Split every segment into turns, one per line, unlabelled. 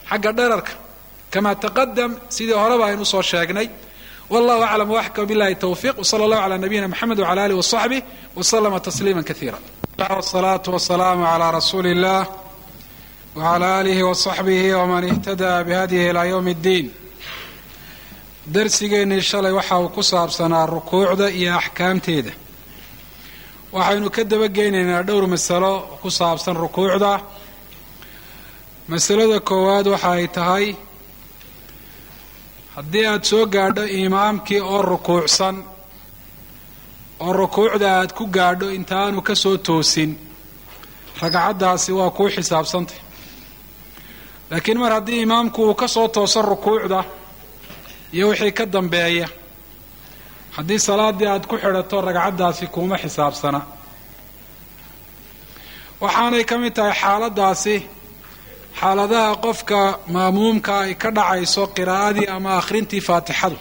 xagga dherarka kama taqadam sidii horeba aynu usoo sheegnay wallahu aclam waxkam billahi towfiiq wsala allahu calaa nabiyina mxamed wcala alih wasaxbih waslama tasliima kaiira wsalaatu wasalaamu calaa rasuuli illah wcala alihi wasaxbihi wman ihtada bihadihi ilaa ywm اddiin darsigeennii shalay waxa uu ku saabsanaa rukuucda iyo axkaamteeda waxaynu ka dabageynaynaa dhowr masalo ku saabsan rukuucda masalada koowaad waxa ay tahay haddii aada soo gaadho imaamkii oo rukuucsan oo rukuucda aad ku gaadho intaanu ka soo toosin ragcaddaasi waa kuu xisaabsantay laakiin mar haddii imaamku uu ka soo tooso rukuucda iyo wixii ka dambeeya haddii salaaddii aad ku xidhato ragcaddaasi kuuma xisaabsana waxaanay ka mid tahay xaaladdaasi xaaladaha qofka maamuumka ay ka dhacayso qiraa'adii ama akhrintii faatixadu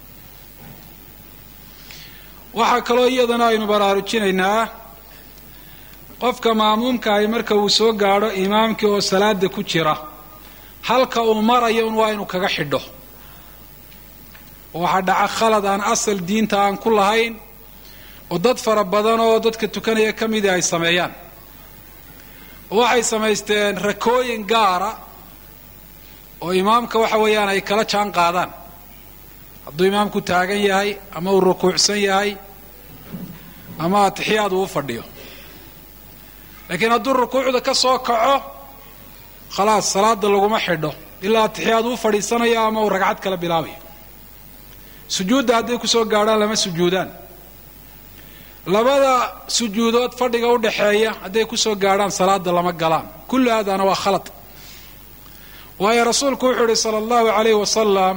waxaa kaloo iyadana aynu baraarujinaynaa qofka maamuumka ay marka uu soo gaadho imaamkii oo salaada ku jira halka uu marayo un waa inuu kaga xidho waxaa dhaca khalad aan asal diinta aan ku lahayn oo dad fara badan oo dadka tukanaya ka midii ay sameeyaan waxay samaysteen rakooyin gaara oo imaamka waxa weeyaan ay kala jaan qaadaan hadduu imaamku taagan yahay ama uu rukuucsan yahay ama atixiyaad uu u fadhiyo laakiin hadduu rukuucda ka soo kaco khalaas salaada laguma xidho ilaa atixiyaad uu fadhiisanayo ama uu ragcad kala bilaabayo sujuudda hadday kusoo gaadhaan lama sujuudaan labada sujuudood fadhiga u dhaxeeya hadday kusoo gaadhaan salaada lama galaan kullu haadana waa khalad waayo rasuulku wuxuu ihi sala allahu calayhi wasalam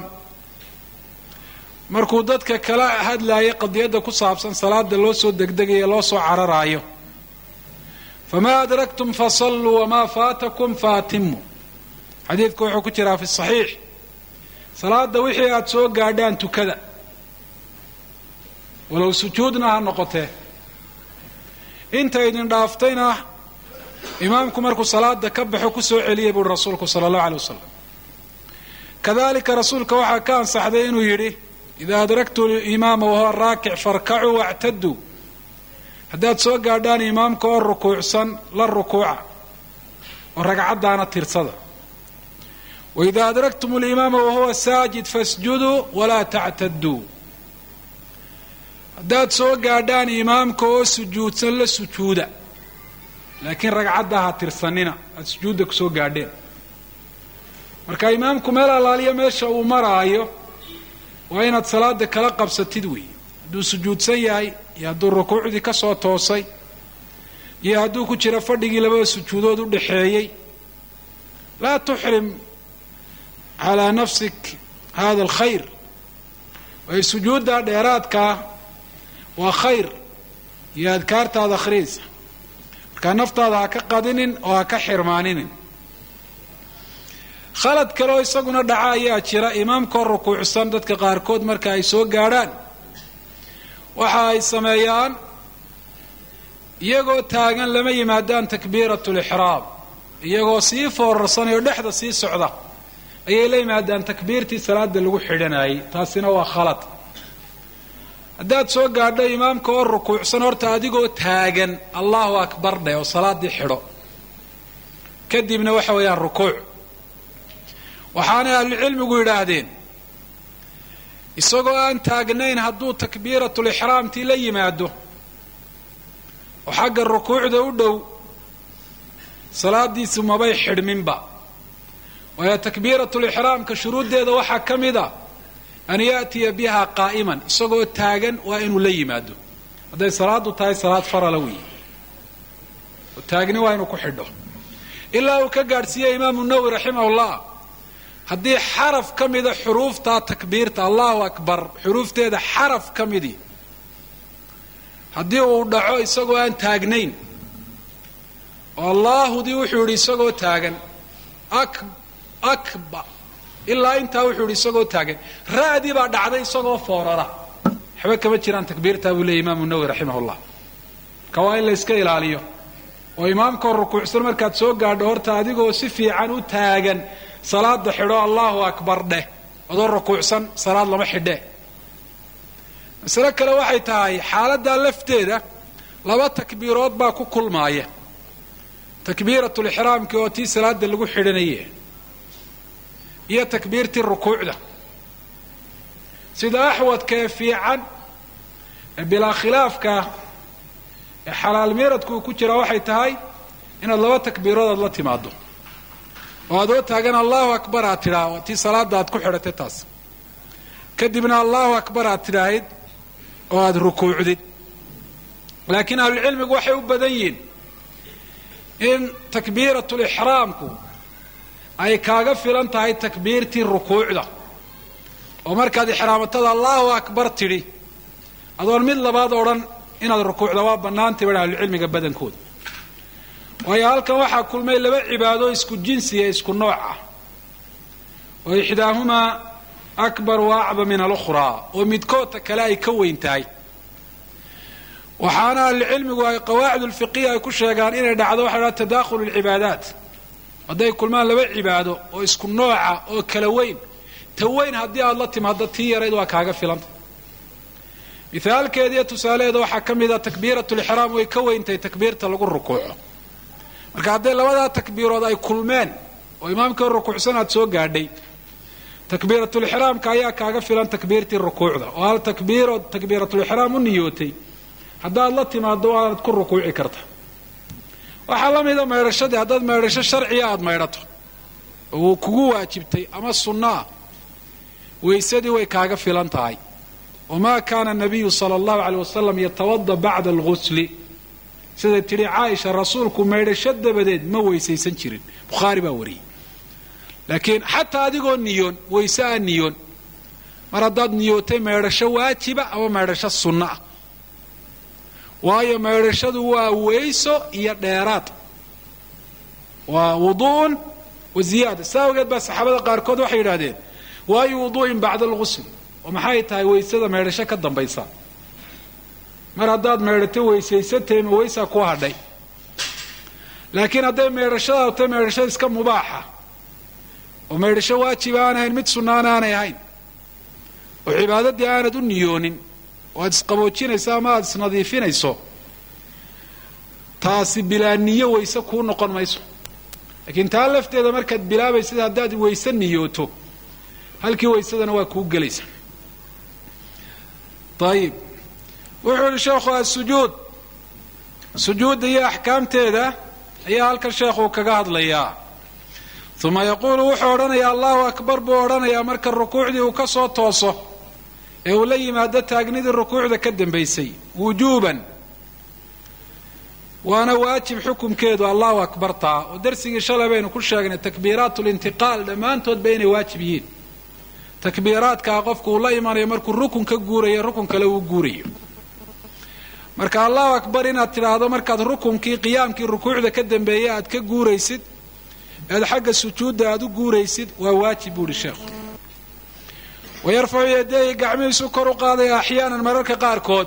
markuu dadka kala hadlaayay qadiyadda ku saabsan salaada loo soo degdegayo loo soo cararaayo famaa adraktum fasalluu wamaa faatakum faatimu xadiidku wuxuu ku jiraa fi saxiix salaada wixii aada soo gaadhaan tukada walow sujuudna ha noqotee inta idin dhaaftayna imaamku markuu salaada ka baxo ku soo celiyay buuhi rasuulku sala allahu alay wasalam kadalika rasuulka waxaa ka ansaxday inuu yidhi idaa adraktu imaama wahuwa raakic farkacuu wactaduu haddaad soo gaadhaan imaamka oo rukuucsan la rukuuca oo ragcaddaana tirsada wإida adraktum اlimaama wahuwa saajid fasjuduu walaa tactaduu haddaad soo gaadhaan imaamka oo sujuudsan la sujuuda laakiin ragcadda ha tirsanina aada sujuudda kusoo gaadheen marka imaamku meel allaaliyo meesha uu maraayo waa inaad salaada kala qabsatid wey hadduu sujuudsan yahay iyo hadduu rukuucdii ka soo toosay iyo hadduu ku jiro fadhigii labada sujuudood u dhaxeeyey laa tuxrim calaa nafsik hada alkhayr waayo sujuudda dheeraadkaa waa khayr iyo adkaartaada akhriyaysa markaa naftaada ha ka qadinin oo ha ka xirmaaninin khalad kaleoo isaguna dhaca ayaa jira imaamkoo rukuucsan dadka qaarkood marka ay soo gaadhaan waxa ay sameeyaan iyagoo taagan lama yimaadaan takbiirat lixraam iyagoo sii foorarsanay oo dhexda sii socda ayay la yimaadaan takbiirtii salaada lagu xidhanayay taasina waa khalad haddaad soo gaadho imaamka oo rukuucsan horta adigoo taagan allahu akbar dheh oo salaadii xidho kadibna waxa weeyaan rukuuc waxaanay ahlucilmigu yidhaahdeen isagoo aan taagnayn hadduu takbiiratulixraamtii la yimaado oo xagga rukuucda u dhow salaadiisu mabay xidhminba waayo takbiiratulixraamka shuruuddeeda waxaa ka mid a an yaatiya biha qaa'iman isagoo taagan waa inuu la yimaado hadday salaadu tahay salaad farala weeye oo taagni waa inuu ku xidho ilaa uu ka gaadhsiiyey imaamu nawowi raximahullah haddii xaraf ka mida xuruuftaa takbiirta allahu akbar xuruufteeda xaraf ka midii haddii uu dhaco isagoo aan taagnayn oo allaahudii wuxuu yidhi isagoo taagan akba ilaa intaa wuxuu yidhi isagoo taagan ra'dii baa dhacday isagoo foorara waxba kama jiraan takbiirtaa buu leeyay imaamu nawowi raximahullah marka waa in la iska ilaaliyo oo imaamkoo rukuucsan markaad soo gaadho horta adigoo si fiican u taagan salaada xidho allahu akbar dheh adoo rukuucsan salaad lama xidhe masale kale waxay tahay xaaladdaa lafteeda laba takbiirood baa ku kulmaaya takbiiratulixraamkii oo tii salaada lagu xidhanaye iyo takbiirtii rukuucda sida axwadka ee fiican ee bilaa khilaafka ee xalaal miiradku uu ku jiraa waxay tahay inaad laba takbiirood aad la timaado oo adoo taagan allahu akbar aad tidhaa waa tii salaada aad ku xidhatay taas kadibna allahu akbar aad tidhaahid oo aada rukuucdid laakiin ahlucilmigu waxay u badan yihiin in takbiiratulixraamku ay kaaga filan tahay takbiirtii rukuucda oo markaad ixraamatada allahu akbar tidhi adoon mid labaad odhan inaad rukuucda waa bannaantay ba ahlucilmiga badankooda waayo halkan waxaa kulmay laba cibaado isku jinsiya isku nooc ah oo ixdaahumaa akbar wa acba min alukhraa oo midkoodta kale ay ka weyn tahay waxaana ahlucilmigu ay qawaacid ulfiqiya ay ku sheegaan inay dhacdo waxa dhaha tadaakhulu lcibaadaat hadday kulmaan laba cibaado oo isku nooca oo kala weyn ta weyn haddii aada la timaado tii yarayd waa kaaga filanta mithaalkeediiyo tusaalaheeda waxaa ka mid a takbiiratulixraam way ka weyntahay takbiirta lagu rukuuco marka hadday labadaa takbiirood ay kulmeen oo imaamkii rukuucsan aad soo gaadhay takbiiratulixraamka ayaa kaaga filan takbiirtii rukuucda oo hal takbiirood takbiiratulixraam u niyootay haddaad la timaado waanaad ku rukuuci karta waxaa la mida maydhashadii haddaad maydhasho sharciya aada maydhato oo uu kugu waajibtay ama sunno ah waysadii way kaaga filan tahay wamaa kaana nabiyu sala allahu aleyh wasalam yatawada bacda algusli siday tidhi caaisha rasuulku maydhasho dabadeed ma weysaysan jirin bukhaari baa wariyey laakiin xataa adigoo niyoon wayse aa niyoon mar haddaad niyootay maydhasho waajiba ama maydhasho sunno ah waayo maydhashadu waa weyso iyo dheeraad waa wudu'un wa ziyaada saa awgeed baa saxaabada qaarkood waxay yidhahdeen waayu wudu'in bacda algusl oo maxay tahay waysada maydhasho ka dambaysa mar haddaad maydhato weysaysatay ma weysaa ku hadhay laakiin hadday maydhashadaadu tahay maydhashada iska mubaaxa oo maydhasho waajiba aan ahayn mid sunnaan aanay ahayn oo cibaadadii aanad u niyoonin oo aad isqaboojinayso ama aada isnadiifinayso taasi bilaa niyo wayse kuu noqon mayso laakiin taa lafteeda markaad bilaabaysid haddaad wayse niyooto halkii waysadana waa kuu gelaysa ayib wuxuu yihi sheekhu asujuud sujuudda iyo axkaamteeda ayaa halkan sheekhu kaga hadlayaa uma yaquulu wuxuu odhanayaa allahu akbar buu odhanayaa marka rukuucdii uu ka soo tooso ee uu la yimaado taagnidii rukuucda ka dambaysay wujuuban waana waajib xukumkeedu allahu akbar taa oo darsigii shalay baynu ku sheegnay takbiiraat lintiqaal dhammaantoodba inay waajib yihiin takbiiraadkaa qofku uu la imanayo markuu rukun ka guurayo rukun kale uu guurayo marka allahu akbar inaad tidhaahdo markaad rukunkii qiyaamkii rukuucda ka dambeeyay aad ka guuraysid ead xagga sujuudda aad u guuraysid waa waajib buu ihi sheekhu wayarfacu yadeehi gacmihiisu kor u qaadaya axyaanan mararka qaarkood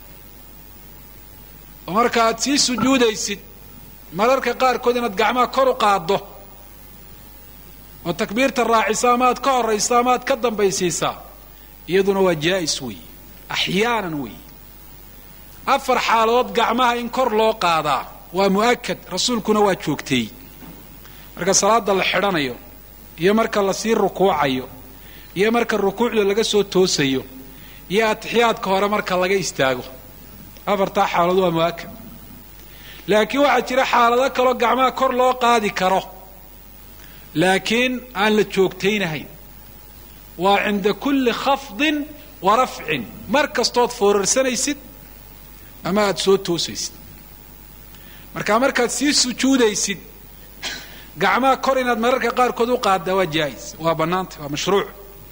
oo marka aad sii sujuudaysid mararka qaarkood inaad gacmaha kor u qaaddo oo takbiirta raacisa ama aad ka horaysa ama aad ka dambaysiisaa iyaduna waa jaa'is weeye axyaanan weeye afar xaaladood gacmaha in kor loo qaadaa waa mu'akad rasuulkuna waa joogteey marka salaada la xidhanayo iyo marka lasii rukuucayo iyo marka rukuucda laga soo toosayo iyo atixiyaadka hore marka laga istaago afartaa xaaladood waa mu'akad laakiin waxaa jira xaalado kaloo gacmaha kor loo qaadi karo laakiin aan la joogtaynahayn waa cinda kulli khafdin wa rafcin mar kastood foorarsanaysid ama aada soo toosaysid marka markaad sii sujuudaysid gacmaha kor inaad mararka qaarkood u qaaddaa waa jaa'is waa bannaantay waa mashruuc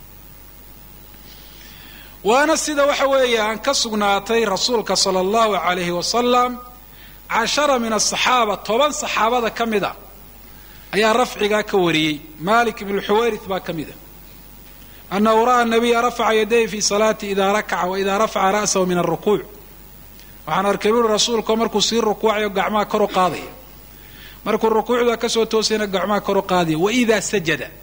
waana sida waxa weeyaan ka sugnaatay rasuulka sala allahu calayhi wasalam cashara min asaxaaba toban saxaabada ka mid a ayaa rafcigaa ka wariyey malik ibnu xuwayrit baa ka mid a annahu ra'a nabiya rafaca yadayhi fi salaati ida rakaca wa ida rafaca ra'sahu min alrukuuc waxaan arkay buuri rasuulkao markuu sii rukuucayo gacmaha kor u qaadaya markuu rukuucda kasoo toosayna gacmaha kor u qaadaya waida sajada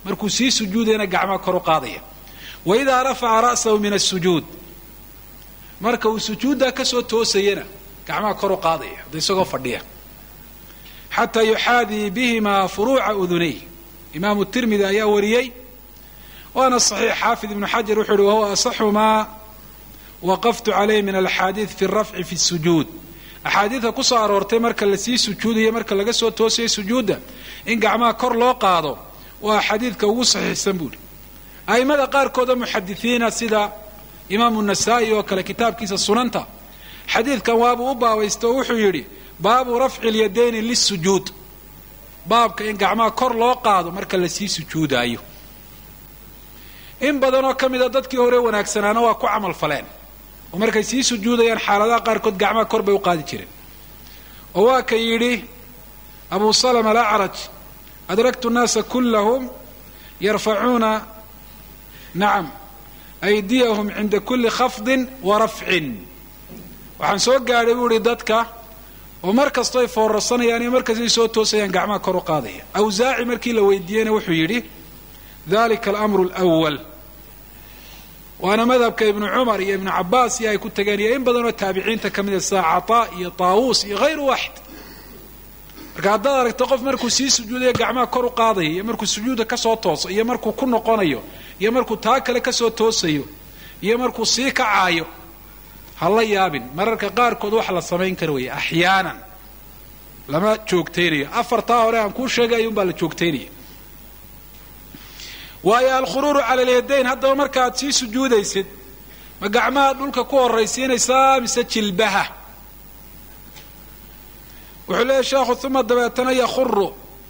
markuu sii sujuudayana gacmaha kor u qaadaya wa idaa rafaca ra'sahu min asujuud marka uu sujuuddaa ka soo toosayana gacmaha kor u qaadaya hadda isagoo fadhiya xataa yuxaadii bihimaa furuuca udunayh imaamu tirmidi ayaa wariyey waana saxiix xaafid ibnu xajar wuxuu uhi wahuwa asaxu maa waqaftu calayh min alxaadiid fi rafci fi sujuud axaadiidka ku soo aroortay marka lasii sujuudayo marka laga soo toosayo sujuudda in gacmaha kor loo qaado waa xadiidka ugu saxiixsan buuhi a'immada qaarkooda muxadisiina sida imaamu nasaa'i oo kale kitaabkiisa sunanta xadiidkan waabuu u baabaysta oo wuxuu yidhi baabu rafci lyadayni lisujuud baabka in gacmaha kor loo qaado marka lasii sujuudaayo in badanoo ka mida dadkii hore wanaagsanaana waa ku camal faleen oo markay sii sujuudayaan xaaladaha qaarkood gacmaha kor bay u qaadi jireen oo waa ka yidhi abu salama alacraj adraktu nnaasa kullahum yarfacuuna nacam aydiyahum cinda kulli khafdin wa rafcin waxaan soo gaadhay buu ihi dadka oo mar kastoo ay foorarsanayaan iyo markastay soo toosayaan gacmaha kor u qaadaya awsaaci markii la weydiiyeyna wuxuu yidhi dalika alamru alwal waana madhabka ibnu cumar iyo ibnu cabaas iyo ay ku tageen iyo in badanoo taabiciinta ka mida sida cataa iyo taawuus iyo hayru waaxid marka haddaad aragto qof markuu sii sujuudayo gacmaha kor u qaadaya iyo markuu sujuudda kasoo tooso iyo markuu ku noqonayo iyo markuu taa kale kasoo toosayo iyo markuu sii kacaayo ha la yaabin mararka qaarkood wax la samayn kara weeye axyaanan lama joogtaynayo afartaa hore aan kuu sheegay ayuunbaa la joogtaynaya waayo alkhuruuru cala alyadayn haddaba markaaad sii sujuudaysid ma gacmaha dhulka ku horraysiinaysaa mise jilbaha wuxuu leeyahy sheekhu uma dabeetana yakhuru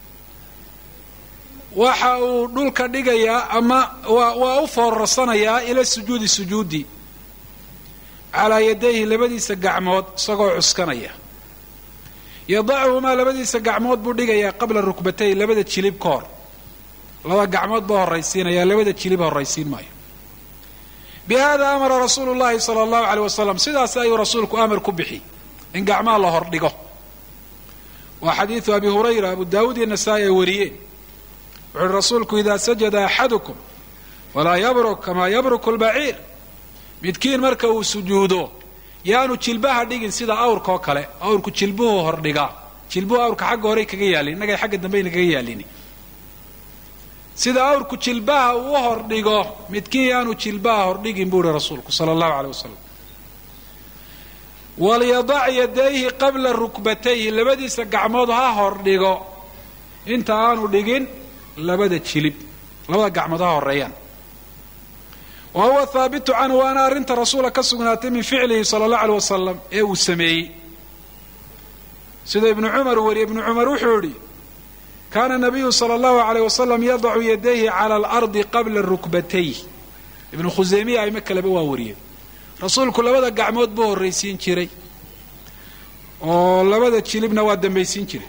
waxa uu dhulka dhigayaa ama waa waa u foorarsanayaa ila sujuudi sujuudi calaa yadayhi labadiisa gacmood isagoo cuskanaya yadacuhumaa labadiisa gacmood buu dhigayaa qabla rukbatay labada jilib ka hor laba gacmood baa horraysiinaya labada jilib horraysiin maayo bi hada amara rasuulu llahi sala allahu aleyh wasalam sidaas ayuu rasuulku amar ku bixi in gacmaha la hordhigo waa xadiidu abi hurayra abu daawuud iyo nasaa-i ay wariyeen wuxu uhi rasuulku idaa sajada axadukum walaa yabruk kamaa yabruku lbaciir midkiin marka uu sujuudo yaanu jilbaha dhigin sida awrka oo kale awrku jilbuhu hordhigaa jilbuhu awrka xagga horey kaga yaalin innagay xagga dambayna kaga yaalin sida awrku jilbaha uu u hordhigo midkiin yaanu jilbaha hordhigin buu ihi rasuulku sala allahu aleyh wasalam walyadac yadayhi qabla rukbatayhi labadiisa gacmood ha hordhigo inta aanu dhigin labada jilib labada gacmood ha horeeyaan wa huwa haabitu canhu waana arrinta rasuula ka sugnaatay min ficlihi sala allahu aleyh wasalam ee uu sameeyey sida ibnu cumar wariye ibnu cumar wuxuu idhi kaana nabiyu sala allahu aleyh wasalam yadacu yadayhi cala alardi qabla rukbatayh ibnu khuseymiya ayma kaleba waa wariyeen rasuulku labada gacmood buu horraysiin jiray oo labada jilibna waa dambaysiin jiray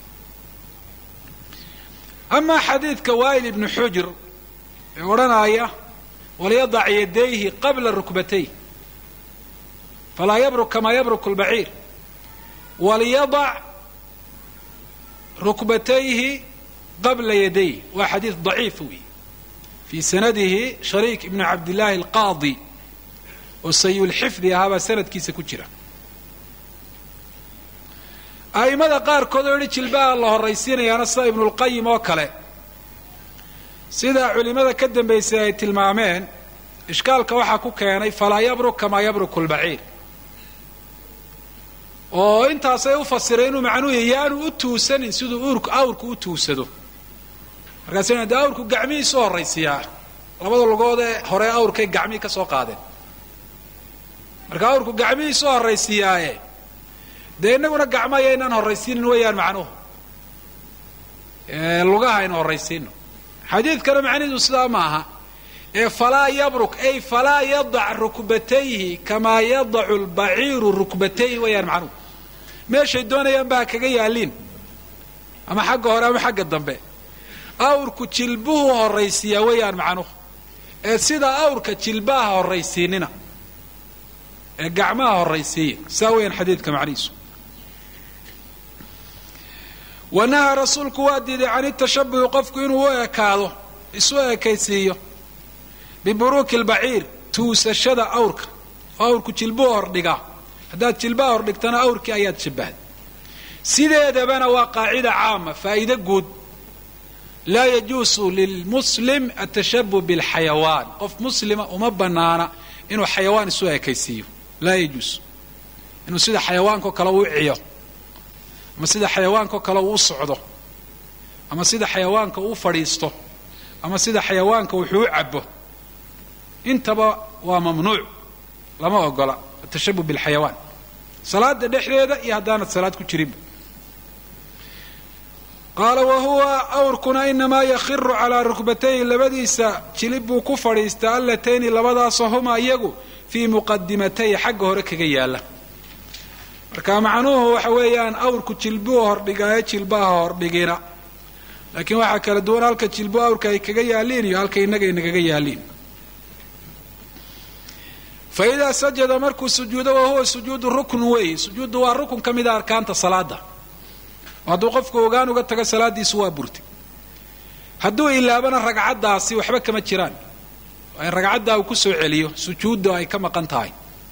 amaa xadiidka waa'il ibnu xujr ee odhanaya walyadac yadayhi qabla rukbatayh falaa yabruk kamaa yabruku lbaciir walyadac rukbatayhi qabla yadayh waa xadiid daciif wey fii sanadihi shariik ibnu cabdillaahi alqaadi oo sayulxifdi ahaabaa sanadkiisa ku jira a'immada qaarkood oo yihi jilbaha la horraysiinayaana sida ibnulqayim oo kale sida culimmada ka dambaysay ay tilmaameen ishkaalka waxaa ku keenay falaa yabruk kamaa yabruku lbaciir oo intaasay u fasireen inuu macnuhu yahy yaanu u tuusanin siduu uurku awrku u tuusado markaasina dee awrku gacmihiisu horraysiiyaa labada lugood ee hore awrkay gacmihii ka soo qaadeen marka awrku gacmihiisu horraysiiyaaye dee innaguna gacmo ayaynaan horraysiinin weeyaan macnuhu lugaha aynu horraysiino xadiidkana macnihiisu sidaa ma aha ee falaa yabruk ay falaa yadac rukbatayhi kamaa yadacu lbaciiru rukbatayhi weeyaan macnuhu meeshay doonayaan baa kaga yaaliin ama xagga hore ama xagga dambe awrku jilbuhu horraysiiyaa weeyaan macnuhu ee sidaa awrka jilbaha horraysiinina ee gacmaha horraysiiya saa weeyaan xadiidka macnihiisu wa nahaa rasuulku waa diiday can itashabuhi qofku inuu u ekaado isu ekaysiiyo biburuuki lbaciir tuusashada awrka oo awrku jilbuu hordhigaa haddaad jilbaha hordhigtana awrkii ayaad shabbahday sideedabana waa qaacida caama faa'iide guud laa yajuusu lilmuslim atashabuh bilxayawaan qof muslima uma banaana inuu xayawaan isu ekaysiiyo laa yajuus inuu sida xayawaanko kale uu ciyo ama sida xayawaanko kale uu u socdo ama sida xayawaanka uu fadhiisto ama sida xayawaanka wuxuu u cabo intaba waa mamnuuc lama ogola atashabuh bilxayawaan salaada dhexdeeda iyo haddaanad salaad ku jirinba qaala wa huwa awrkuna inamaa yakhiru calaa rukbatayhi labadiisa jilib buu ku fadhiistaa allatayni labadaasoo huma iyagu fii muqadimatayhi xagga hore kaga yaalla marka macnuhu waxa weeyaan awrku jilbuu hordhigaayo jilbaha hordhigina laakiin waxaa kala duwan halka jilbu awrka ay kaga yaaliin iyo halka innaga inagaga yaaliin fa idaa sajada markuu sujuudo wa huwa sujuudu ruknu weeye sujuuddu waa rukun ka mida arkaanta salaada hadduu qofku ogaan uga tago salaadiisu waa burtay hadduu ilaabana ragcaddaasi waxba kama jiraan waa in ragcaddaa uu ku soo celiyo sujuudda ay ka maqan tahay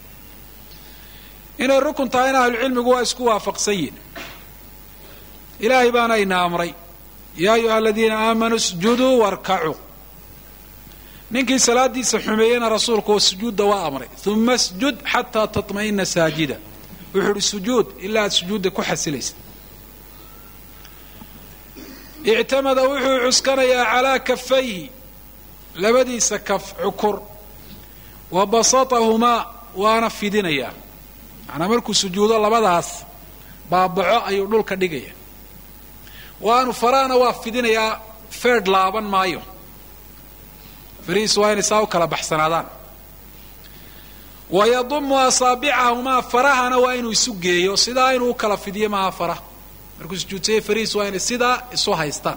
inay rukun tahayna ahlucilmigu waa isku waafaqsan yihin ilaahay baana ina amray yaa ayuha aladiina aamanuu isjuduu warkacuu ninkii salaadiisa xumeeyena rasuulku sujuudda waa amray uma sjud xataa taطma'ina saajida wuxuu uhi sujuud ilaa aad sujuudda ku xasilaysa ictamada wuxuu cuskanayaa calaa kafayhi labadiisa kaf cukur wa basatahumaa waana fidinayaa macnaa markuu sujuudo labadaas baabaco ayuu dhulka dhigaya waanu faraana waa fidinayaa feedh laaban maayo farihiisu waa inay saa u kala baxsanaadaan wa yadumu asaabicahumaa farahana waa inuu isu geeyo sidaa inuu u kala fidiyo maaha faraha markuu sujuudsayay farihiisu waa inay sidaa isu haystaan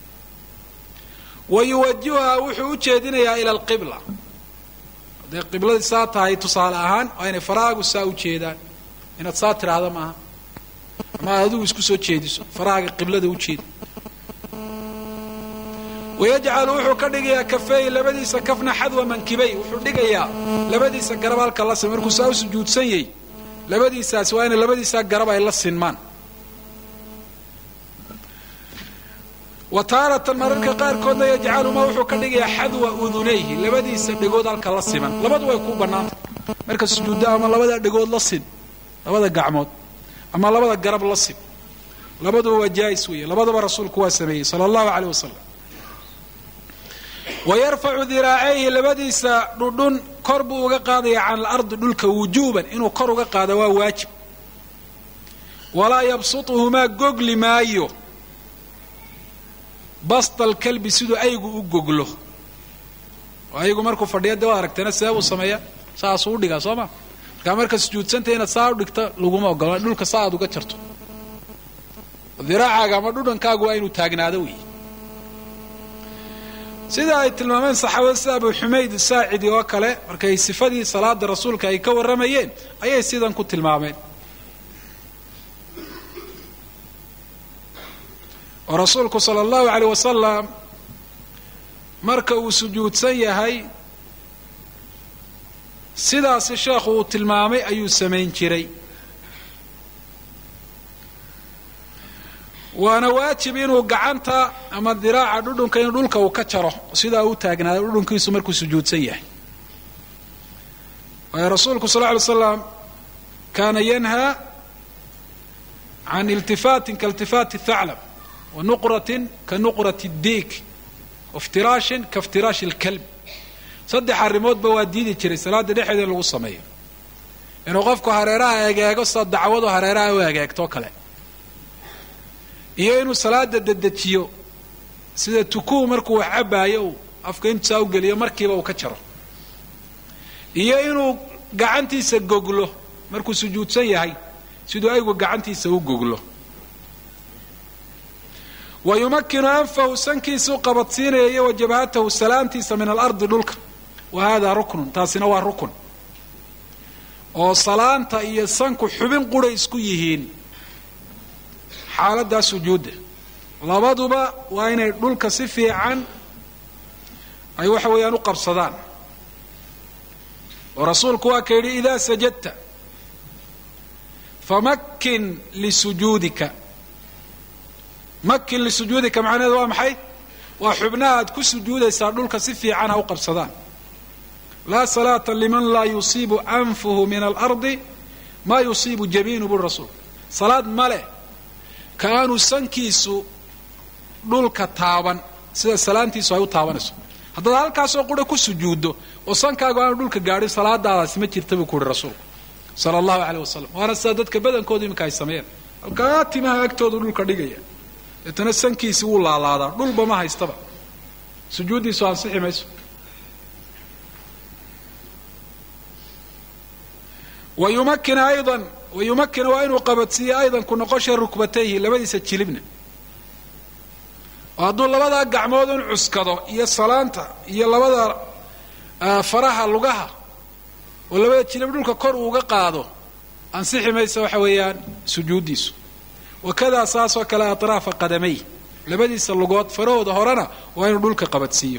wa yuwajihuhaa wuxuu u jeedinayaa ila alqibla hadday qibladii saa tahay tusaale ahaan waa inay farahaagu saa u jeedaan inaad saa tidhaahda maaha ama aad adigu isku soo jeediso farahaaga qiblada u jeedi wayajcalu wuxuu ka dhigayaa kafeey labadiisa kafna xadwa mankibay wuxuu dhigayaa labadiisa garab halka la sin markuu saa u sujuudsan yahy labadiisaasi waa inay labadiisaa garab ay la sinmaan wa taaratan mararka qaarkoodna yajcaluma wuxuu ka dhigayaa xadwa udunayhi labadiisa dhegood halka la siman labadu way ku bannaantay marka sujuudda ama labada dhegood la sin labada gacmood ama labada garab la sin labaduba waa jaais weeye labadaba rasuulku waa sameeyey sala allahu caleyh wasalam wa yarfacu diraacayhi labadiisa dhudhun kor buu uga qaadaya can alardi dhulka wujuuban inuu kor uga qaado waa waajib walaa yabsutuhumaa gogli maayo bastal kalbi siduu aygu u goglo oo aygu markuu fadhiya de waa aragteena see buu sameeya saasuu u dhigaa soo ma markaa marka sujuudsanta inaad saa u dhigta laguma ogola dhulka saa aad uga jarto diraacaaga ama dhudhankaagu waa inuu taagnaado wey sida ay tilmaameen saxaabada sida abu xumayd saacidi oo kale markay sifadii salaada rasuulka ay ka warramayeen ayay sidan ku tilmaameen oo rasuulku sala allahu aleyh wasalam marka uu sujuudsan yahay sidaasi sheekhu uu tilmaamay ayuu samayn jiray waana waajib inuu gacanta ama diraaca dhudhunka in dhulka uu ka jaro sidaa u taagnaado dhudhunkiisu markuu sujuudsan yahay waayo rasuulku sal ly slam kaana yanhaa can iltifaatin kailtifaati thaclab wa nuqratin ka nuqrati diik waftiraashin ka iftiraashi lkalb saddex arrimoodba waa diidi jiray salaada dhexeeda in lagu sameeyo inuu qofku hareeraha egeego sida dacwadu hareeraha u egeegto kale iyo inuu salaada dedejiyo sida tukuu markuu wax cabaayo uu afka intusaa u geliyo markiiba uu ka jaro iyo inuu gacantiisa goglo markuu sujuudsan yahay siduu aygu gacantiisa u goglo wa yumakinu anfahu sankiisuu qabadsiinaya iyo wa jabhatahu salaantiisa min alardi dhulka wa hada ruknun taasina waa rukun oo salaanta iyo sanku xubin quray isku yihiin xaaladdaa sujuudda labaduba waa inay dhulka si fiican ay waxa weeyaan u qabsadaan oo rasuulku waa ka yidhi idaa sajadta famakin lisujuudika makin lisujuudika macnaheedu waa maxay waa xubnaha aad ku sujuudaysaa dhulka si fiican ha u qabsadaan laa salaata liman laa yusiibu anfuhu min alardi maa yusiibu jabiinu buri rasuul salaad ma leh ka aanu sankiisu dhulka taaban sida salaantiisu ay u taabanayso haddaad halkaasoo qura ku sujuuddo oo sankaagu aanu dhulka gaadhin salaadaadaasi ma jirta buu ku uhi rasuulku sala allahu aleyh wasalam waana sida dadka badankoodu iminka ay sameeyeen halkaa timaha agtoodu dhulka dhigaya deetana sankiisi wuu laalaadaa dhulba ma haystaba sujuuddiisu ansixi mayso wayumakin aydan wayumakin waa inuu qabadsiiyo aydan ku noqosha rukbatayhi labadiisa jilibna oo hadduu labadaa gacmood in cuskado iyo salaanta iyo labada faraha lugaha oo labada jilib dhulka kor uuga qaado ansixi maysa waxa weeyaan sujuuddiisu wakadaa saasoo kale atraafa qadamay labadiisa lugood farahooda horena waa inuu dhulka qabadsiiyo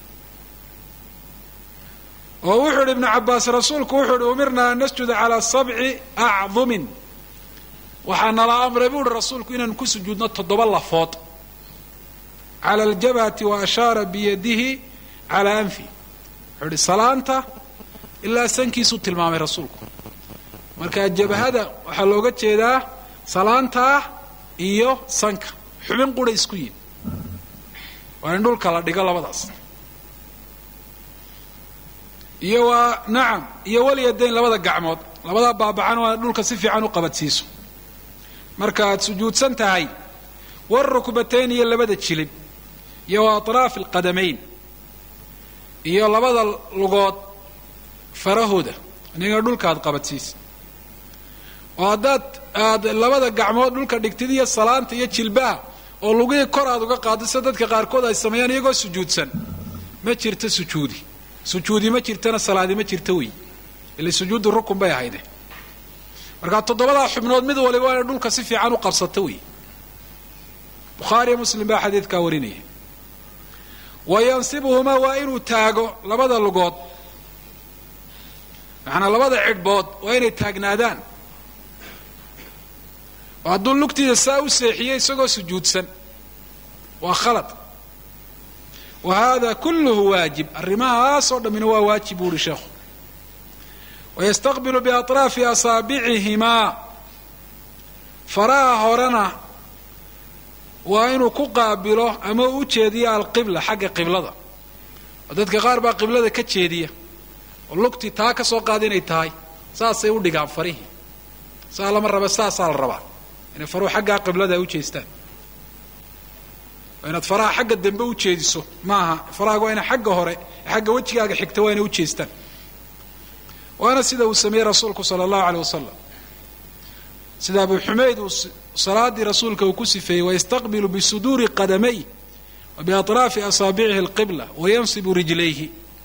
oo wuxuu idhi ibnu cabaas rasuulku wuxuu ihi umirna an nasjuda calaa sabci acdumin waxaa nala amray buu uhi rasuulku inaanu ku sujuudno toddoba lafood cala aljabhati wa ashaara biyadihi calaa anfi wuxuu ihi salaanta ilaa sankiisuu tilmaamay rasuulku marka jabhada waxaa looga jeedaa salaantaa iyo sanka xubin qura isku yihin waa in dhulka la dhigo labadaas iyo waa nacam iyo walyadayn labada gacmood labadaa baabacan waa dhulka si fiican u qabadsiiso marka aad sujuudsan tahay warukbatayn iyo labada jilib iyo wa atraafi alqadamayn iyo labada lugood farahooda iniga dhulka aad qabadsiisa oo haddaad aad labada gacmood dhulka dhigtid iyo salaanta iyo jilbaha oo lugihii kor aad uga qaado sida dadka qaarkood ay sameeyaan iyagoo sujuudsan ma jirto sujuudi sujuudi ma jirtana salaadi ma jirto wey ila sujuudu rukun bay ahayde markaa toddobadaa xubnood mid waliba waa inay dhulka si fiican u qabsato wey bukhaariyo muslim baa xadiidkaa warinaya wa yansibuhumaa waa inuu taago labada lugood macanaa labada cidhbood waa inay taagnaadaan oo hadduu lugtiida saa u seexiyey isagoo sujuudsan waa khalad wa hada kulluhu waajib arrimahaasoo dhammina waa waajib buu uhi sheekhu wayastaqbilu biatraafi asaabicihimaa faraha horena waa inuu ku qaabilo ama u jeediyo alqibla xagga qiblada oo dadka qaar baa qiblada ka jeediya oo lugtii taa ka soo qaada inay tahay saasay u dhigaan farihii saa lama raba saasaa la rabaa inay faruhu xaggaa qiblada ay u jeestaan waa inaad faraha xagga dambe u jeediso maaha farahaaga waa ina xagga hore xagga wejigaaga xigta waa inay u jeestaan waana sida uu sameeyey rasuulku sala allahu aleyh wasalam sida abu xumayd uu salaadii rasuulka uu ku sifeeyey wayastaqbilu bisuduuri qadamay wa biatraafi asaabicihi alqibla wayansibu rijlayhi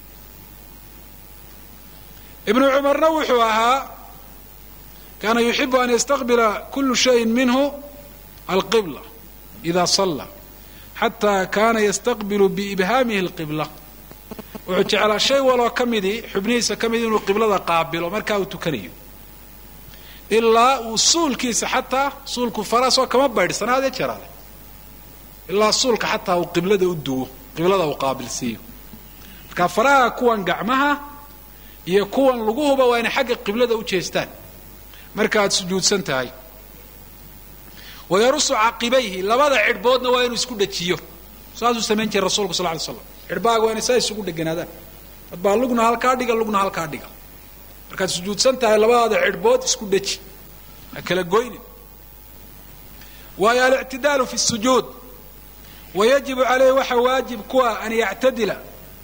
ibnu cumarna wuxuu ahaa kaana yuxibu an yastaqbila kulu shayin minhu alqibla ida salla xataa kaana yastaqbilu biibhaamihi alqibla wuxuu jeclaa shay waloo ka midii xubnihiisa ka midi inuu qiblada qaabilo markaa uu tukanayo ilaa uu suulkiisa xataa suulku faraasoo kama baydhsana adee jeraale ilaa suulka xataa uu qiblada u duwo qiblada uu qaabilsiiyo marka faraha kuwan gacmaha iyo kuwan luguhuba waa inay xagga qiblada u jeestaan marka aad sujuudsan tahay wayarusu caqibayhi labada cidhboodna waa inuu isku dhajiyo saasuu samayn jiray rasulku sal ly slam cidhbaaga waa inay saa isugu dheganaadaan adbaa lugna halkaa dhiga lugna halkaa dhiga markaad sujuudsan tahay labadaada cidhbood isku dhaji ha kala goynin waayo alictidaalu fi sujuud wayajibu caleyhi waxa waajib kuwa an yactadila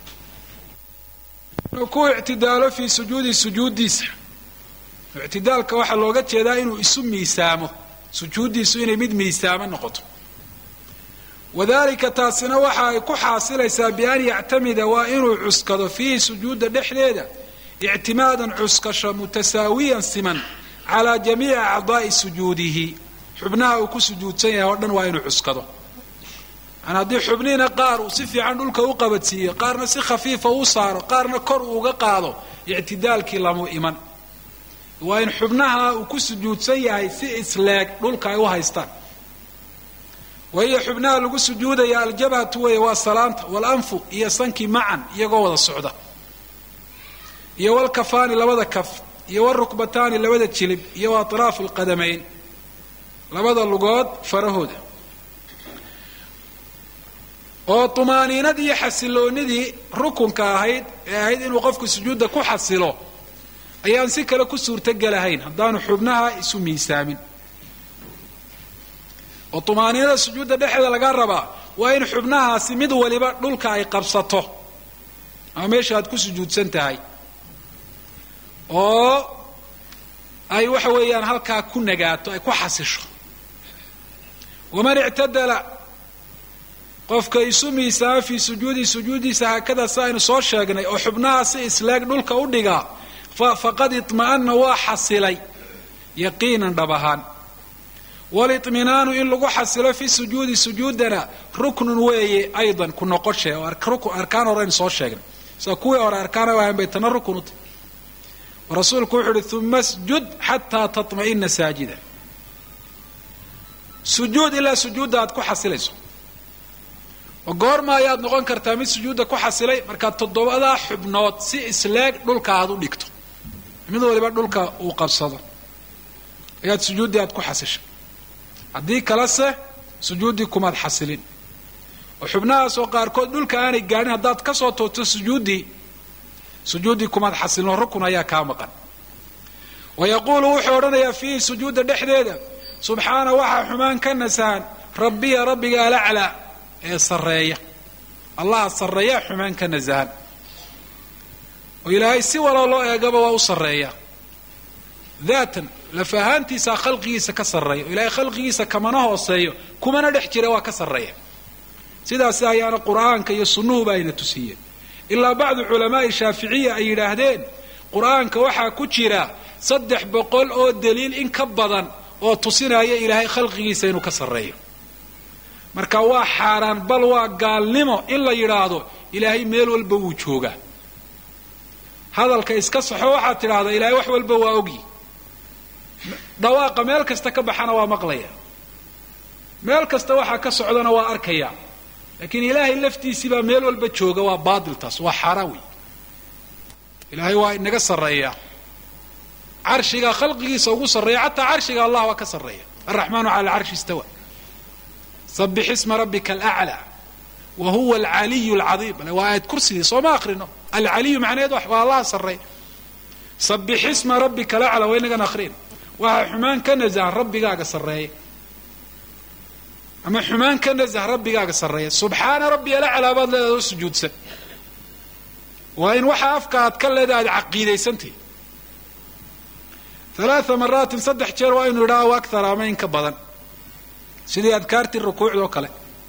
inuu ku ictidaalo fii sujuudi sujuuddiisa ictidaalka waxaa looga jeedaa inuu isu miisaamo sujuuddiisu inay mid miisaamo noqoto wadalika taasina waxa ay ku xaasilaysaa bian yactamida waa inuu cuskado fiihi sujuudda dhexdeeda ictimaadan cuskasho mutasaawiyan siman calaa jamiici acdaa'i sujuudihi xubnaha uu ku sujuudsan yahay oo dhan waa inuu cuskado yani haddii xubnihiina qaar uu si fiican dhulka u qabadsiiyo qaarna si khafiifa u saaro qaarna kor uu uga qaado ictidaalkii lamu iman waa in xubnaha uu ku sujuudsan yahay si isleeg dhulka ay u haystaan wahiyo xubnaha lagu sujuudaya aljabhatu weeye waa salaanta walanfu iyo sankii macan iyagoo wada socda iyo walkafaani labada kaf iyo walrukbataani labada jilib iyo wa atraafu alqadamayn labada lugood farahooda oo tumaaniinadii iyo xasiloonidii rukunka ahayd ee ahayd inuu qofku sujuudda ku xasilo ayaan si kale ku suurtogelahayn haddaanu xubnaha isu miisaamin oo tumaaniinada sujuudda dhexeeda laga rabaa waa in xubnahaasi mid waliba dhulka ay qabsato ama meesha aad ku sujuudsan tahay oo ay waxa weeyaan halkaa ku nagaato ay ku xasisho waman ictadala qofka isu miisaama fii sujuudi sujuudiisa haakada si aynu soo sheegnay oo xubnaha si isleeg dhulka u dhigaa faqad iطma'ana waa xasilay yaqiinan dhab ahaan waliطminaanu in lagu xasilo fi sujuudi sujuudana ruknun weeye aydan ku noqoshe oo arkaan horeynu soo sheegnay sida kuwii hore arkaana ahayn bay tana rukun u tahy rasuulku wuxu uhi uma sjud xataa taطma'ina saajida sujuud ilaa sujuudda aad ku xasilayso oo goorma ayaad noqon kartaa mid sujuudda ku xasilay markaad toddobadaa xubnood si isleeg dhulka aad u dhigto mid waliba dhulka uu qabsado ayaad sujuuddii aad ku xasishay haddii kalese sujuuddii kumaad xasilin oo xubnahaasoo qaarkood dhulka aanay gaadhin haddaad ka soo toogto sujuuddii sujuuddii kumaad xasilin oo rukun ayaa kaa maqan wa yaquulu wuxuu odhanayaa fiihi sujuudda dhexdeeda subxaana waxaa xumaan ka nasahan rabbiya rabbiga alaclaa ee sarreeya allaha sarreeyaa xumaan ka nasahan oo ilaahay si waloo loo eegaba waa u sarreeya daatan laf ahaantiisaa khalqigiisa ka sarreeya oo ilaahay khalqigiisa kamana hooseeyo kumana dhex jira waa ka sarreeya sidaasi ayaana qur'aanka iyo sunnuhuba ayna tusiyeen ilaa bacdu culamaa'i shaaficiya ay yidhaahdeen qur'aanka waxaa ku jira saddex boqol oo daliil in ka badan oo tusinaya ilaahay khalqigiisa inuu ka sarreeyo marka waa xaaraan bal waa gaalnimo in la yidhaahdo ilaahay meel walba wuu joogaa hadalka iska saxo waxaad tidhaahdaa ilaahay wax walba waa ogyi dhawaaqa meel kasta ka baxana waa maqlaya meel kasta waxaa ka socdana waa arkaya laakiin ilaahay laftiisibaa meel walba jooga waa baatil taas waa xaaraan wey ilaahay waa inaga sarreeya carshiga khalqigiisa ugu sarreeya xataa carshiga allah waa ka sarreeya alraxmaanu cala alcarshi istawa sabix isma rabbika alaclaa wa huwa alcaliyu alcadiim waa aayad kursigii sooma akrino alcaliyu macnaheed waa allaha sarreeya sabix isma rabbika alaclaa waa inagan akrin waxaa xumaan ka nasahan rabbigaaga sarreeya ama xumaan ka nasah rabbigaaga sarreeya subxaana rabbi alaclaa baad leedahay oo sujuudsan waa in waxa afka aad ka leedahay aad caqiidaysantahi alaaa maraatin saddex jeer waa inu idhaha akthar ama in ka badan sidii adkaartii rukuucdoo kale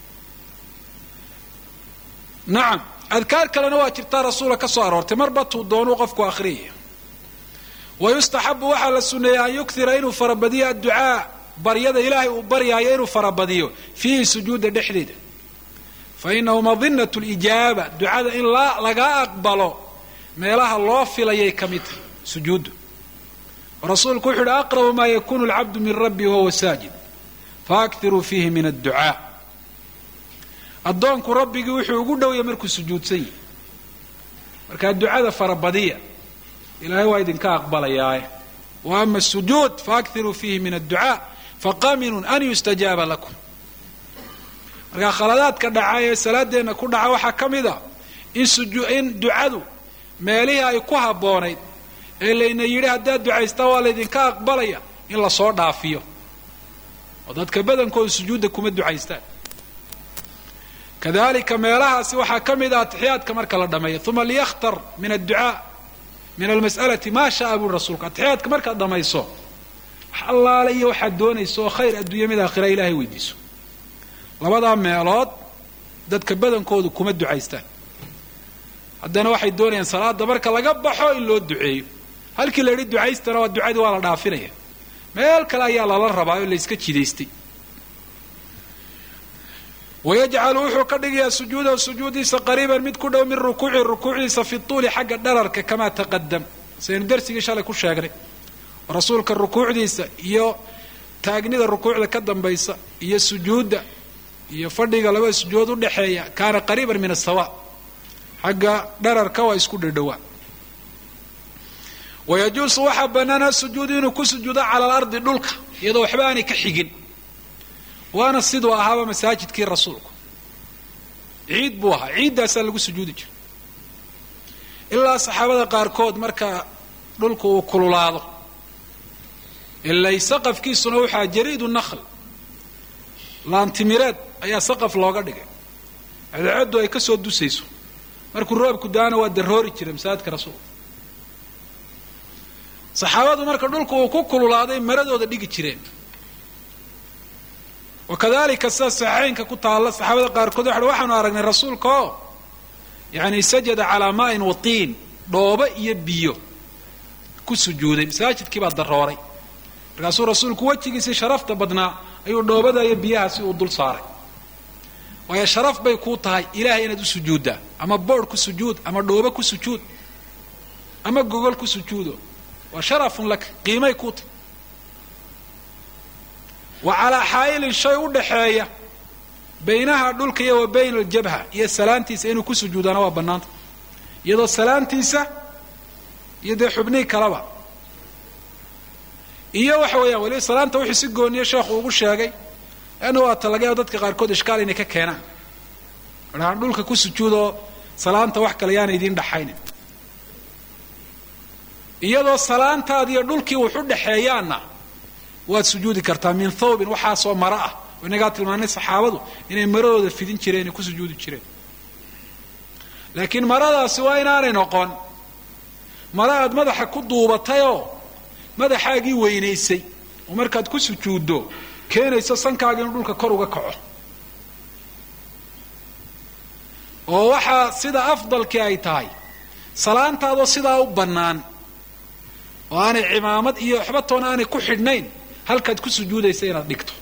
nacam adkaar kalena waa jirtaa rasuula ka soo aroortay marba tuu doonuu qofku akhriyaya wa yustaxabu waxaa la sunneeya an yukhira inuu farabadiyo adducaa baryada ilaahay uu baryaayo inuu farabadiyo fiihi sujuudda dhexdeeda fa inahu madinatu lijaaba ducada in laga aqbalo meelaha loo filayay ka mid tahay sujuuddu rasuulku wuxu uhi aqrabu maa yakunu alcabdu min rabbi wahuwa saajid faakiruu fiihi min adducaa addoonku rabbigii wuxuu ugu dhowya markuu sujuudsan yahay markaa ducada farabadiya ilaahay waa idinka aqbalayaaye wa ama asujuud faakiruu fiihi min adducaa faqaminun an yustajaaba lakum markaa khaladaadka dhaca ee salaadeenna ku dhaca waxaa ka mid a in ducadu meelihii ay ku habboonayd ee layna yidhi haddaad ducaystaa waa laydinka aqbalaya in lasoo dhaafiyo oo dadka badankooda sujuudda kuma ducaystaan kadalika meelahaasi waxaa ka mid ah atixiyaadka marka la dhameeyo uma liyakhtar min adducaa min almas'alati maa sha'a buri rasuulku atixiyaadka markaad dhamayso wax allaale iyo waxaad doonayso oo khayr adduunya mid aakhira ilahay weydiiso labadaa meelood dadka badankoodu kuma ducaystaan haddana waxay doonayaan salaada marka laga baxo in loo duceeyo halkii la yidhi ducaystana waa ducadii waa la dhaafinaya meel kale ayaa lala rabaa oo layska jidaystay wayajcalu wuxuu ka dhigayaa sujuudahu sujuudiisa qariiban mid ku dhow min rukuuci rukuucdiisa fi tuuli xagga dhararka kamaa taqadam saynu darsigii shalay ku sheegnay rasuulka rukuucdiisa iyo taagnida rukuucda ka dambaysa iyo sujuudda iyo fadhiga labada sujuudood udhexeeya kaana qariiban min asawa xagga dhararka waa isku dhadhowaa wayajuusu waxaa banaana sujuudu inuu ku sujuudo cala alardi dhulka iyadoo waxba aanay ka xigin waana siduu ahaaba masaajidkii rasuulku ciid buu ahaa ciiddaasaa lagu sujuudi jiray ilaa saxaabada qaarkood marka dhulku uu kululaado ilay saqafkiisuna waxaa jariidu nakhl laantimireed ayaa saqaf looga dhigay cadceeddu ay ka soo dusayso markuu roobku daana waa daroori jiray masaajidka rasuulka saxaabadu marka dhulku uu ku kululaaday maradooda dhigi jireen wakadalika sida saxeynka ku taalla saxaabada qaarkood waxa waxaanu aragnay rasuulka oo yani sajada calaa maain watiin dhoobo iyo biyo ku sujuuday masaajidkii baa darooray markaasuu rasuulku wejigiisii sharafta badnaa ayuu dhoobada iyo biyahaasi uu dul saaray waayo sharaf bay kuu tahay ilahay inaad u sujuuddaa ama boodh ku sujuud ama dhoobo ku sujuud ama gogol ku sujuudo waa sharafun laka qiimay kuu tahay wa calaa xaa'ilin shay u dhaxeeya baynaha dhulka iyo wa bayna aljabha iyo salaantiisa inuu ku sujuudana waa bannaanta iyadoo salaantiisa iyo dee xubnihii kaleba iyo waxa weeyaan weliba salaanta wuxuu si gooniye sheekhu ugu sheegay leanna waa ta laga yaabo dadka qaarkood ishkaal inay ka keenaan dhahaan dhulka ku sujuudoo salaanta wax kale yaana idiin dhaxaynin iyadoo salaantaadi iyo dhulkii wax u dhexeeyaanna waad sujuudi kartaa min thawbin waxaasoo maro ah oo inagaa tilmaanay saxaabadu inay maradooda fidin jireen ay ku sujuudi jireen laakiin maradaasi waa inaanay noqon maro aad madaxa ku duubatayoo madaxaagii weynaysay oo markaad ku sujuuddo keenayso sankaaga inuu dhulka kor uga kaco oo waxaa sida afdalkii ay tahay salaantaadoo sidaa u bannaan oo aanay cimaamad iyo waxba toona aanay ku xidhnayn halkaad ku sujuudaysa inaad dhigto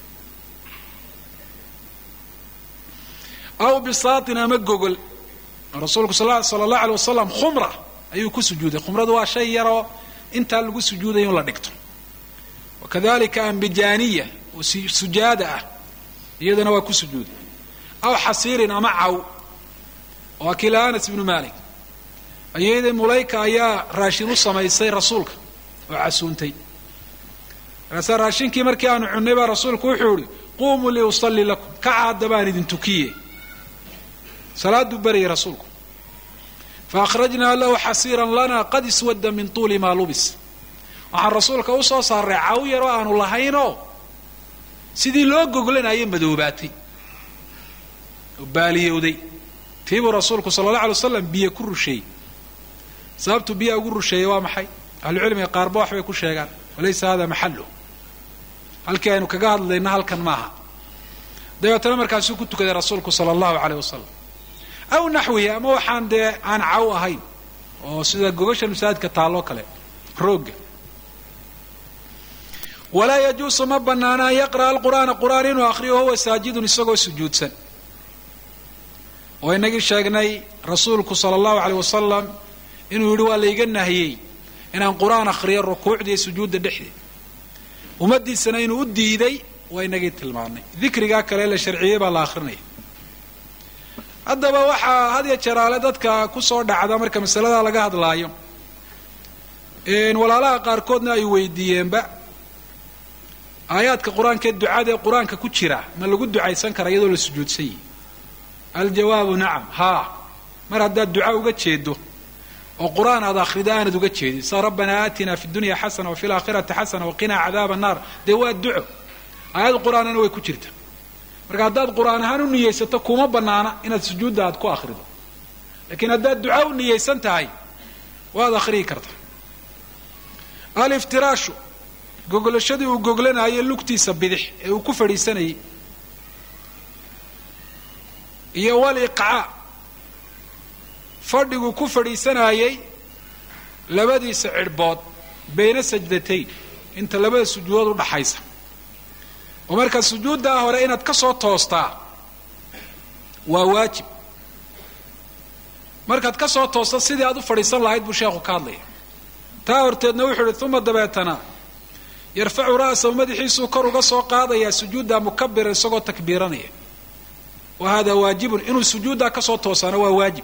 aw bisaatin ama gogol rasuulku sala allahu alay wasalam khumra ayuu ku sujuuday khumradu waa shay yaroo intaa lagu sujuudayo in la dhigto wakadalika ambijaaniya oo sujaada ah iyadana waa ku sujuuday aw xasiirin ama caw waa kila anas ibnu malik ayadii mulayka ayaa raashin u samaysay rasuulka oo casuuntay markaasaa raashinkii markii aanu cunnay baa rasuulku wuxuu ihi quumuu liusalli lakum kaca hadda baan idin tukiye salaaduu baryay rasuulku faakhrajnaa lahu xasiiran lana qad iswadda min tuuli maa lubis waxaan rasuulka u soo saaray caw yaroo aanu lahaynoo sidii loo goglanayay madoobaatay oo baaliyowday tiibuu rasuulku sala allah alay waslam biyo ku rusheeyey sababtuu biyaa ugu rusheeyey waa maxay ahlucilmiga qaarba waxbay ku sheegaan walaysa hada maxalu halkii aynu kaga hadlayna halkan maaha dabeetana markaasuu ku tukaday rasuulku sala allahu aleyh wasalam aw naxwihi ama waxaan dee aan caw ahayn oo sida gogasha masaajidka taalloo kale roogga walaa yajuusu ma banaana an yaqra'a alqur'aana qur'aan inuu akhriyo wahuwa saajidun isagoo sujuudsan oo inagii sheegnay rasuulku sala allahu aleyh wasalam inuu yidhi waa layga nahiyey inaan qur'aan akhriyo rukuucda iyo sujuudda dhexdeed ummaddiisana inuu u diiday waa inagii tilmaanay dikrigaa kale la sharciyey baa la akhrinaya haddaba waxaa had ya jeraale dadka kusoo dhacda marka masaladaa laga hadlaayo walaalaha qaarkoodna ay weydiiyeenba aayaadka qur-aanka ee ducada ee qur-aanka ku jira ma lagu ducaysan kara iyadoo la sujuudsan yihi aljawaabu nacam haa mar haddaad duca uga jeedo oo qur-aan aad akhrido aanad uga jeedin sa rabbanaa aatina fi dunya xasana wafi laakhirati xasana waqinaa cadaaba annaar dee waa duco aayad qur-aanana way ku jirta marka haddaad qur-aan ahaan u niyeysato kuma banaana inaad sujuudda aad ku akhrido lakiin haddaad duca u niyeysan tahay waad akhriyi karta aliftiraashu gogolashadii uu goglanayay lugtiisa bidix ee uu ku fadhiisanayay iyo waliqcaa fadhiguu ku fadhiisanayay labadiisa cidhbood bayna sajdatayn inta labada sujuudood udhaxaysa oo markaa sujuuddaa hore inaad ka soo toostaa waa waajib markaad ka soo toosto sidii aad u fadhiisan lahayd buu sheekhu ka hadlaya taa horteedna wuxuu ihi uma dabeetana yarfacu ra'sahu madaxiisuu kor uga soo qaadayaa sujuudda mukabira isagoo takbiiranaya wa hada waajibun inuu sujuuddaa kasoo toosaana waa waajib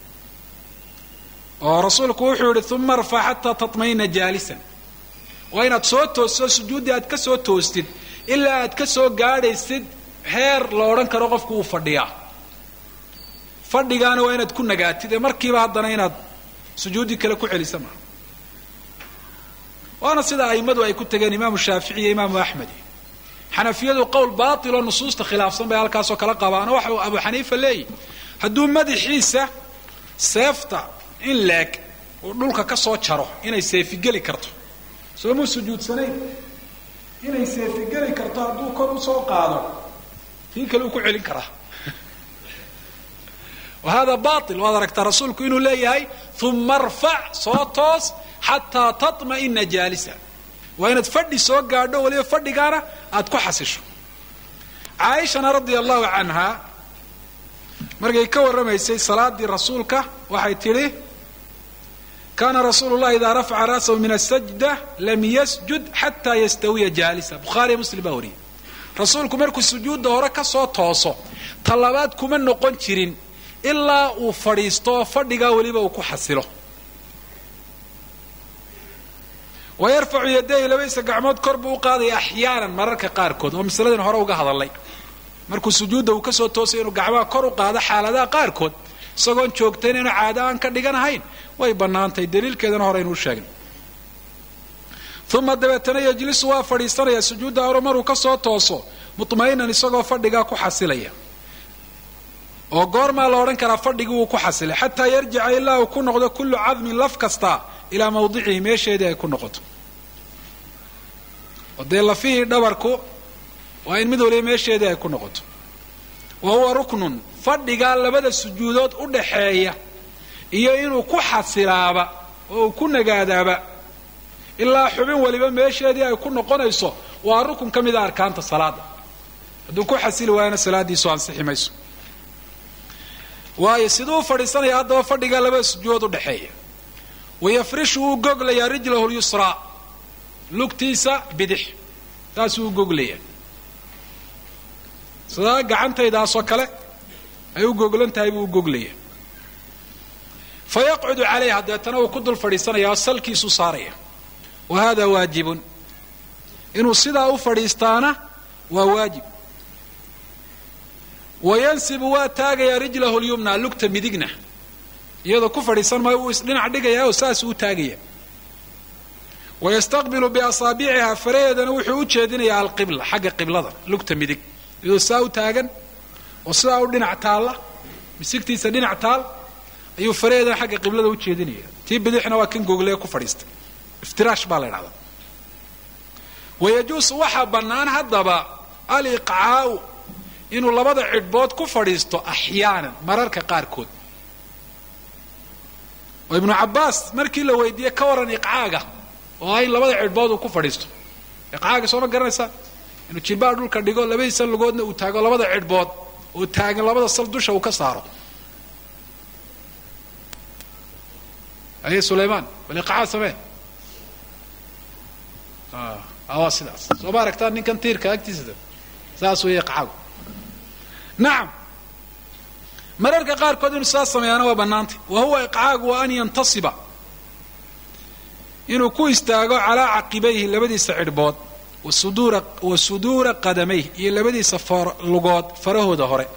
oo rasuulku wuxuu yihi uma arfac xataa tatmaina jaalisan waa inaad soo toosto sujuuddii aad ka soo toostid ilaa aad ka soo gaadhaysid heer la odhan karo qofku uu fadhiyaa fadhigaana waa inaad ku nagaatid ee markiiba haddana inaad sujuuddii kale ku celisa maa waana sida a'immadu ay ku tageen imaamu shaafici iyo imaamu axmed xanafiyadu qowl baatiloo nusuusta khilaafsan bay halkaasoo kala qabaano waxa uu abu xaniifa leeyahy hadduu madaxiisa seefta in leeg uu dhulka ka soo jaro inay seefigeli karto soomuu sujuudsanayn inay seefigeli karto hadduu kor usoo qaado kii kale uu ku celin karaa wa hada bail waad aragtaa rasuulku inuu leeyahay uma arfac soo toos xataa taطma'ina jaalisa waa inaad fadhi soo gaadho waliba fadhigaana aad ku xasisho caaishana radia allahu canha markay ka warramaysay salaadii rasuulka waxay tidhi kaana rasuulu llahi idaa rafaca ra'sahu min asajda lam yasjud xataa yastawiya jaalisa bukhaariya muslim baa wariyay rasuulku markuu sujuudda hore ka soo tooso talabaad kuma noqon jirin ilaa uu fadhiisto oo fadhigaa weliba uu ku xasilo wa yarfacu yadayhi labadiisa gacmood kor buu u qaadaya axyaanan mararka qaarkood oo masaladan hore uga hadalay markuu sujuudda uu kasoo toosay inuu gacmaha kor u qaado xaaladaha qaarkood isagoon joogtayn inuu caado aan ka dhiganahayn way bannaantahay daliilkeedana hore aynuu sheegnay uma dabeetana yejlisu waa fadhiisanaya sujuudda hore maruu ka soo tooso mutma'inan isagoo fadhigaa ku xasilaya oo goormaa la odhan karaa fadhigii wuu ku xasilay xataa yarjica ilaa uu ku noqdo kullu cadmin laf kasta ilaa mawdicihi meesheedii ay ku noqoto oo dee lafihii dhabarku waa in mid waliba meesheedii ay ku noqoto wa huwa ruknun fadhigaa labada sujuudood u dhaxeeya iyo inuu ku xasilaaba oo uu ku nagaadaaba ilaa xubin waliba meesheedii ay ku noqonayso waa rukun ka mida arkaanta salaada hadduu ku xasili waayana salaadiisu ansixi mayso waayo siduu u fadhiisanaya haddaba fadhigaa labada sujuudood u dhexeeya wayafrishu wuu goglayaa rijlahu lyusraa lugtiisa bidix saasuu u goglaya sidaa gacantaydaasoo kale ay u goglan tahay buu u goglaya fa yaqcudu calayha deetana uu ku dul fadhiisanaya oo salkiisuu saaraya wa hada waajibun inuu sidaa u fadhiistaana waa waajib wayansibu waa taagayaa rijlahu lyumna lugta midigna iyadoo ku fadhiisan maayo uu isdhinac dhigaya oo saasuu u taagaya wayastaqbilu biasaabiciha faraheedana wuxuu u jeedinayaa alqibla xagga qiblada lugta midig iyadoo saa u taagan oo sidaa u dhinac taalla misigtiisa dhinac taal ayuu faraheedana xagga qiblada u jeedinaya tii bidixna waa kan googlee ku fadhiistay iftiraash baa la ydhahdaa wayajuusu waxaa bannaan haddaba aliqcaau inuu labada cidhbood ku fadhiisto axyaanan mararka qaarkood oo ibnu cabbaas markii la weydiiyey ka waran iqcaaga oo ah in labada cidhbood uu ku fadhiisto iqcaaga sooma garanaysaa inuu jilbaha dhulka dhigo labadiisa lugoodna uu taago labada cidhbood oo taagan labada sal dusha uu ka saaro aye sulaymaan bal iqcaa samee waa sidaas soo ma aragtaan ninkan tiirka agtiisa saas weeye iqcaagu nacam mararka qaarkood inuu sidaas sameeyaana waa bannaantay wa huwa iqcaagu waa an yantasiba inuu ku istaago calaa caqibayhi labadiisa cidhbood wasuduura wa suduura qadamayh iyo labadiisa lugood farahooda hore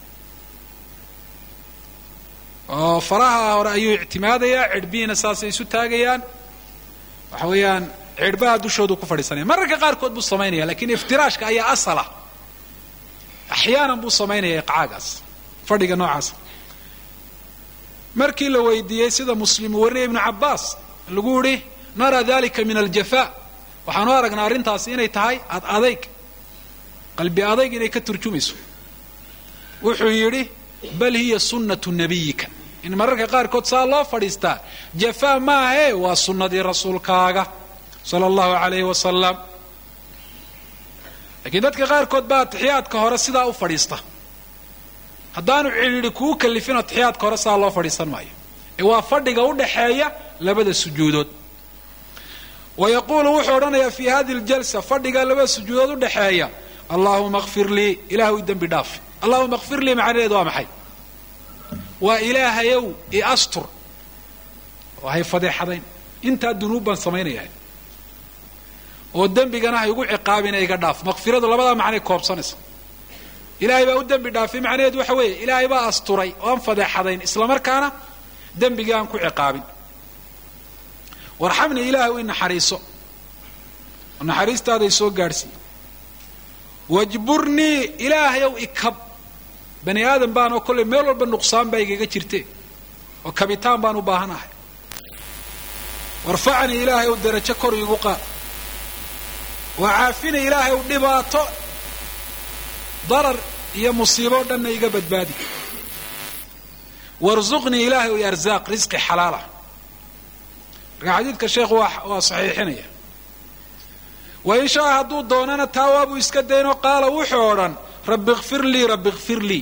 oo faraha hore ayuu ictimaadayaa cidhbihiina saasay isu taagayaan waxa weeyaan cidhbaha dushoodu ku fadhiisanaya mararka qaarkood buu samaynaya lakin iftiraashka ayaa asala axyaanan buu samaynaya iqcaagaas fadhiga noocaasa markii la weydiiyey sida muslim uu warinaya ibnu cabbaas lagu yihi naraa dalika min aljafa waxaanu aragnaa arrintaasi inay tahay ad adayg qalbi adayg inay ka turjumayso wuxuu yidhi bal hiya sunnatu nabiyika in mararka qaarkood saa loo fadhiistaa jafaa maahae waa sunnadii rasuulkaaga sala allahu alayhi wasalam laakiin dadka qaarkood baa atixiyaadka hore sidaa u fadhiista haddaanu cidhiidhi kuu kalifin atixiyaadka hore saa loo fadhiisan maayo ee waa fadhiga u dhaxeeya labada sujuudood wa yaquulu wuxuu odhanayaa fii hadi ljalsa fadhiga labada sujuudood u dhaxeeya allaahuma kfir lii ilaahu i dembi dhaaf allahuma kfir lii macnaheedu waa maxay waa ilaahayow i astur oo hay fadeexadayn intaa dunuub baan samaynayahay oo dembigana ha igu ciqaabina iga dhaaf makfiradu labadaa macnay koobsanaysa ilaahay baa u dembi dhaafay macnaheedu waxa weeye ilaahay baa asturay oo aan fadeexadayn islamarkaana dembigii aan ku ciqaabin warxamni ilaahay u inaxariiso oo naxariistaada i soo gaadhsiiy wajburnii ilaahayow ikab bani aadam baan oo kolley meel walba nuqsaan baa igaga jirte oo kabitaan baan u baahanahay warfacnii ilaahay ow darajo kor iigu qaad waa caafini ilaahay ow dhibaato darar iyo musiibo o dhanna iga badbaadi warzuqnii ilaahay ow arzaaq risqi xalaalah marka xadiidka sheekhu waa waa saxiixinaya wa in shaa hadduu doonana taa waabuu iska daynoo qaala wuxuu odhan rabbi kfir lii rabbi kfir lii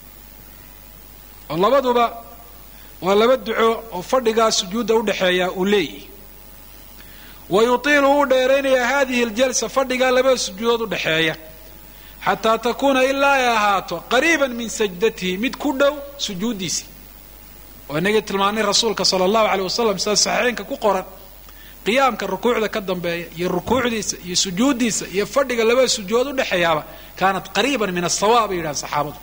oo labaduba waa laba duco oo fadhigaa sujuudda udhaxeeya uu leeyahy wa yutiilu wuu dheeraynayaa hadihi ljalsa fadhigaa labada sujuudood udhaxeeya xataa takuuna ilaa ay ahaato qariiban min sajdatihi mid ku dhow sujuuddiisii oo inagii tilmaanay rasuulka sala allahu aleyh wasalam sida saxiixeynka ku qoran qiyaamka rukuucda ka dambeeya iyo rukuucdiisa iyo sujuuddiisa iyo fadhiga labada sujuudood udhexeeyaaba kaanat qariiban min asawa bay yidhahan saxaabadu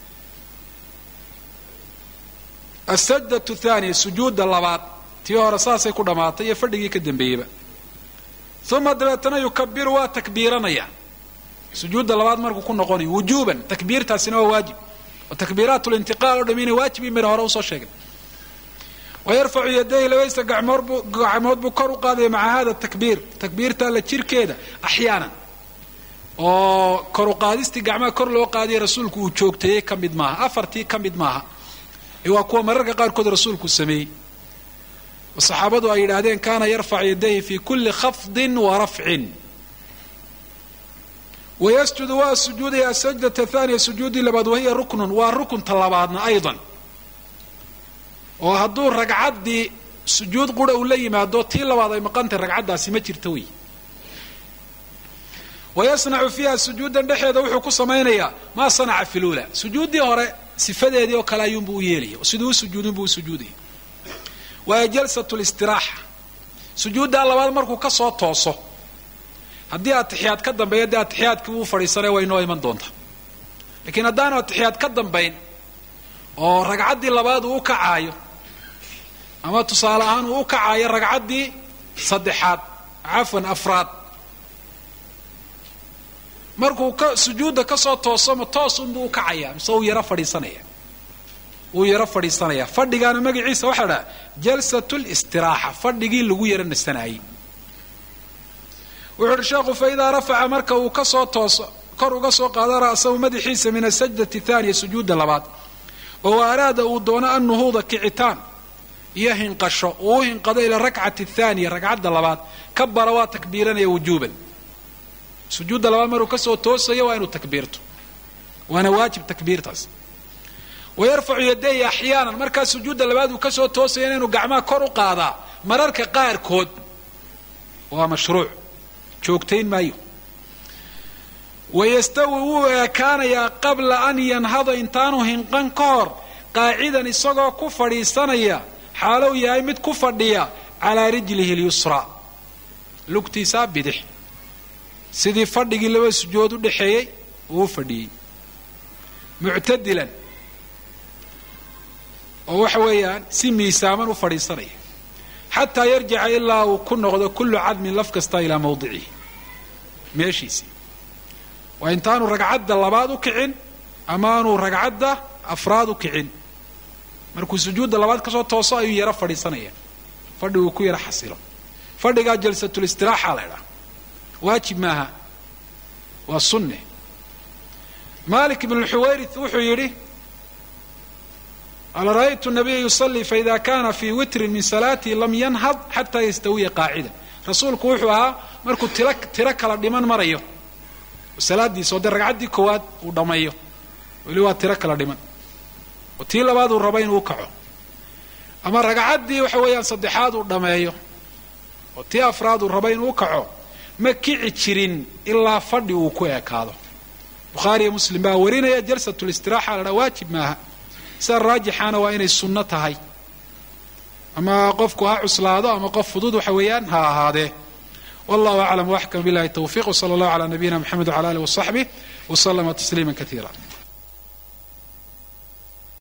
asajdatu thaniya sujuudda labaad tii hore saasay ku dhammaatay iyo fadhigii ka dambeeyeyba uma dabeetana yukabiru waa takbiiranaya sujuudda labaad markuu ku noqonayo wujuuban takbiirtaasina waa waajib oo takbiiraat lintiqaal o dham inay waajib in mira hore usoo sheegay wayarfacu yadayhi labaysa gacmood buu kor u qaadaya maca hada takbiir takbiirta alla jirkeeda axyaanan oo kor u qaadistii gacmaha kor loo qaadiya rasuulku uu joogteeyey ka mid maaha afartii ka mid maaha ee waa kuwa mararka qaarkood rasuulku sameeyey oo saxaabadu ay yidhaahdeen kaana yarfacu yadayhi fi kuli khafdin wa rafcin wayasjudu waa sujuudaya asajdata thaniya sujuudii labaad wahiya ruknun waa rukunta labaadna aydan oo hadduu ragcaddii sujuud qura uu la yimaado tii labaad ay maqantay ragcaddaasi ma jirta wey wayasnacu fiiha sujuudan dhexeeda wuxuu ku samaynayaa maa sanaca fi lula sujuuddii hore sifadeedii oo kale ayuunbuu u yeelaya oo siduu u sujuudin buu u sujuudaya waaya jalsat listiraaxa sujuuddaa labaad markuu ka soo tooso haddii atixiyaad ka dambeeya dee atixiyaadkii uu fadhiisanaya way inoo iman doontaa laakiin haddaanu atixiyaad ka dambayn oo ragcaddii labaad uu u kacaayo ama tusaale ahaan uu u kacaayo ragcaddii saddexaad cafwan afraad markuu ka sujuudda ka soo toosoma toos unbuu u kacaya mise uu yaro fadhiisanaya wuu yaro fadhiisanaya fadhigaana magaciisa waxaa dhaha jalsat listiraaxa fadhigii lagu yaro nasanaayey wuxu uhi sheekhu fa idaa rafaca marka uu ka soo tooso kor uga soo qaado ra'sahu madaxiisa min asajdati thaaniya sujuudda labaad oo araada uu doono annuhuuda kicitaan iyo hinqasho uu u hinqado ila rakcati thaaniya ragcadda labaad ka bara waa takbiiranaya wujuuban sujuudda labaad maruu kasoo toosayo waa inuu takbiirto waana waajib takbiirtaas wayarfacu yadayhi axyaanan markaa sujuudda labaad uu kasoo toosaya inuu gacmaha kor u qaadaa mararka qaarkood waa mashruuc joogtayn maayo wayastawi wuu eekaanayaa qabla an yanhada intaanu hinqan ka hor qaacidan isagoo ku fadhiisanaya xaalow yahay mid ku fadhiya calaa rijlihi lyusraa lugtiisaa bidix sidii fadhigii laba sujood u dhexeeyey uu u fadhiyey muctadilan oo waxa weeyaan si miisaaman u fadhiisanaya xataa yarjica ilaa uu ku noqdo kullu cadmin laf kasta ilaa mawdicihi meeshiisii waa intaanu ragcadda labaad u kicin ama aanu ragcadda afraad u kicin markuu sujuudda labaad kasoo tooso ayuu yaro fadhiisanaya fadhi uu ku yaro xasilo fadhigaa jalsatulistiraxa la ydhaha waajib maaha waa sunne malik ibn lxuwayrith wuxuu yidhi qala ra'aytu nabiya yusalii faida kana fii witrin min salaatihi lam yanhad xataa yastawiya qaacida rasuulku wuxuu ahaa markuu tiro tiro kala dhiman marayo salaadiisa oo dee ragcaddii koowaad uu dhammeeyo weli waa tiro kala dhiman oo tii labaad uu rabo inuu kaco ama ragcaddii waxa weeyaan saddexaad uu dhammeeyo oo tii afraad uu rabo inuu kaco ma kici jirin ilaa fadhi uu ku ekaado bukhaariyo muslim baa warinaya jalsatulistiraxa la dhaa waajib maaha sida raajixaana waa inay sunno tahay ama qofku ha cuslaado ama qof fudud waxa weeyaan ha ahaadee wallahu aclam waxkam billahi tawfiq wsala allahu calaa nabiyina mxamed wcala alih wasaxbih wslama tasliima kaiira